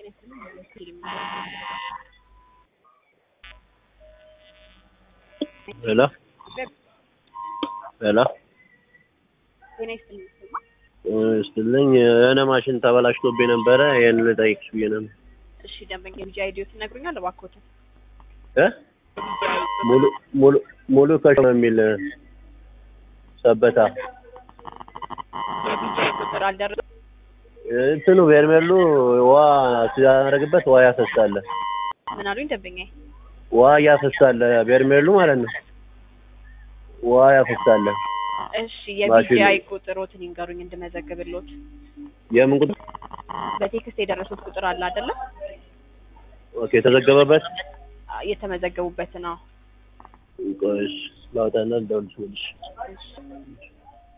ሄሎ ሄሎ ጤና ይስጥልኝ። ስትልኝ የሆነ ማሽን ተበላሽቶብኝ ነበረ። ይሄን ልጠይቅሽ ብዬ ነበር። እሺ ደንበኛ የቢጂ አይዲዮ ትነግሩኛል እባክዎትን? እ ሙሉ ሙሉ ሙሉ ከሽ የሚል ሰበታ የቢጂ ቁጥር አልደረሰም። እንትኑ ቤርሜሉ ውሃ ሲያደርግበት ውሃ ያፈሳል። ምን አሉኝ ደንበኛ? ውሃ እያፈሳል ቤርሜሉ ማለት ነው። ውሃ ያፈሳል። እሺ የቢጂ ማሽኑ- አይ ቁጥሮትን ይንገሩኝ እንድመዘግብሎት። የምን ቁጥር? በቴክስት የደረሱት ቁጥር አለ አይደለ? ኦኬ የተዘገበበት የተመዘገቡበት ነው። ቆይ እሺ፣ ላውጣና ልደውልልሽ መልሼ። እሺ